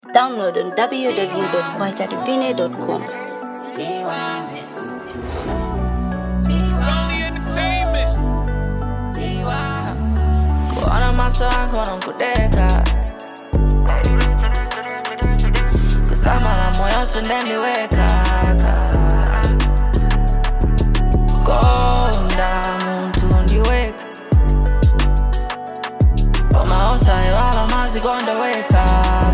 Download on www.kwachadivine.com. Only entertainment. Kuona macho yako nakudeka kusama na moyo sindeniweka konda muntu ndiweka omaosa ewala mazikondeweka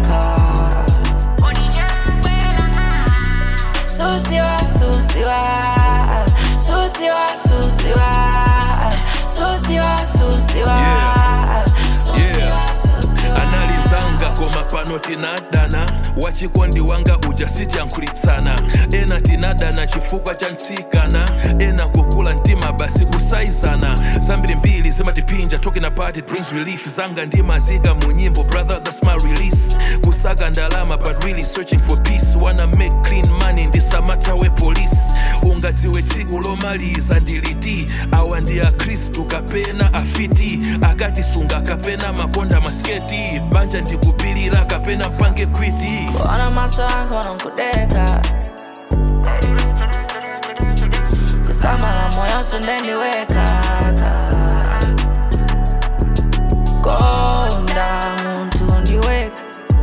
sutiwa sutiwa sutiwa sutiwa sutiwa sutiwa Yeah. analizanga koma pano tinadana wachikondi wanga uja sijankhulitsana ena tinadana chifukwa cha ntsikana ena kukula mtima basi kusaizana zambiri mbiri zimatipinja talking about it brings relief zanga ndimazika mu nyimbo brother that's my release kusaga ndalama but really searching for peace wanna make clean money ndisamata we police ungadziwe tsiku lomaliza ndiliti awa ndi akhristu kapena afiti akatisunga kapena makonda masketi banja ndikupilira kapena pange kwiti Kuona macho yako nakudeka kusama na moyo sindeniweka konda muntu ndiweka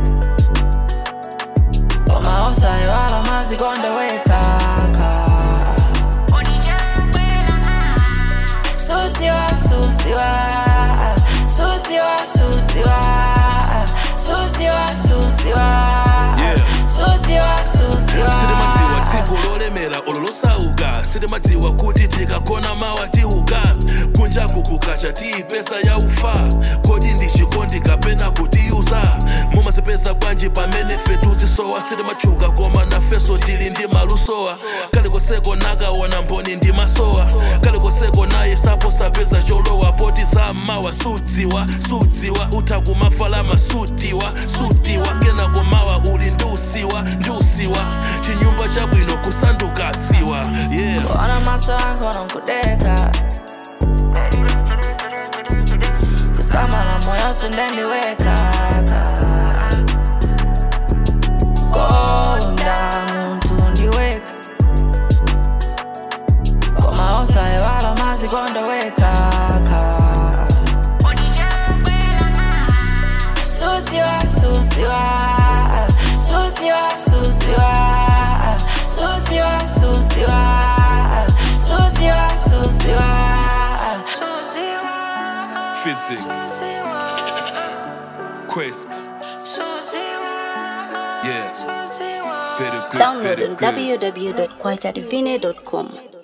omaosa ewala mazikondeweka sutiwa sutiwa sutiwa sutiwa sutiwa sutiwa Yeah. sutiwa sutiwa silimadziwa dziko lolemera olo losauka silimadziwa kuti tikakona mawa tiuka kunjaku kukacha tiyipesa ya ufa kodi ndi chikondi kapena kutiyuza mumazipesa bwanji pamene fetuzisowa silimatchuka koma nafeso tili ndi malusowa kalikoseko nakaona mboni ndi masowa kalikoseko naye sapo sapeza cholowa poti zammawa sudziwa sudziwa utha kumafalama sutiwa sutiwa kenako mawa uli ndiusiwa ndiusiwa chinyumba chabwino kusanduka siwa yeah Kuona macho yako nakudeka kusama na moyo sindeniweka konda muntu ndiweka komaosa ewala mazikondeweka sutiwa sutiwa sutiwa sutiwa sutiwa sutiwa sutiwa sutiwa physics quest yeah very good Download very on good www.kwachadivine.com.